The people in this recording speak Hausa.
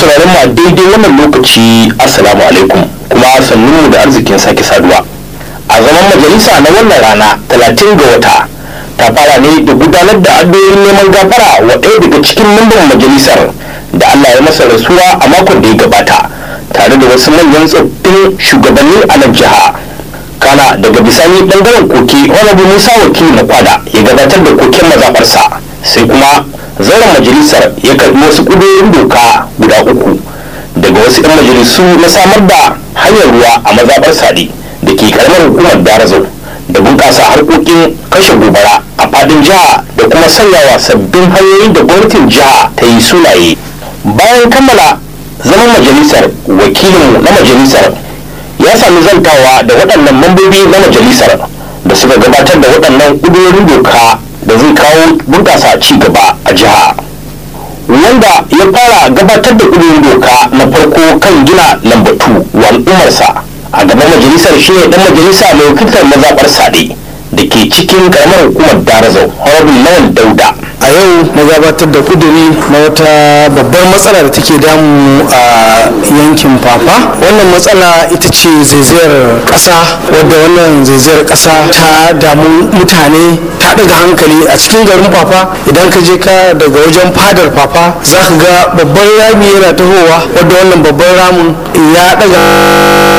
sauraron mu a daidai wannan lokaci assalamu alaikum kuma sannunmu da arzikin sake saduwa a zaman majalisa na wannan rana talatin ga wata ta fara ne da gudanar da addu'o'in neman gafara wa ɗaya daga cikin mamban majalisar da Allah ya masa rasuwa a makon da ya gabata tare da wasu manyan tsoffin shugabanni a nan jiha kana daga bisani bangaren koke wani musa wakili na kwada ya gabatar da koken mazaɓarsa sai kuma zauren majalisar ya karbi wasu ƙudurorin doka guda uku daga wasu 'yan majalisu na samar da hanyar ruwa a mazaɓar sadi da ke karamar hukumar darazau da bunƙasa harkokin kashe gobara a fadin jiha da kuma sanyawa sabbin hanyoyin da gwamnatin jiha ta yi sunaye bayan kammala zaman majalisar wakilinmu na majalisar ya sami zantawa da waɗannan mambobi na majalisar da suka gabatar da waɗannan ƙudurorin doka da zai kawo bunƙasa ci gaba a jiha wanda ya fara gabatar da ƙudurin doka na farko kan gina lambatu wa al'ummarsa a gaban majalisar shi ne ɗan majalisa mai wakiltar mazaɓar sade da ke cikin ƙaramar hukumar darazau horabin lawan dauda a yau na gabatar da kuduri na wata babbar matsala da take damu a yankin fafa wannan matsala ita ce zaizayar ƙasa wadda wannan zaizayar ƙasa ta damu mutane ta daga hankali a cikin garin fafa idan ka je ka daga wajen fadar fafa za ka ga babban rami yana tahowa wadda wannan babban ramin ya daga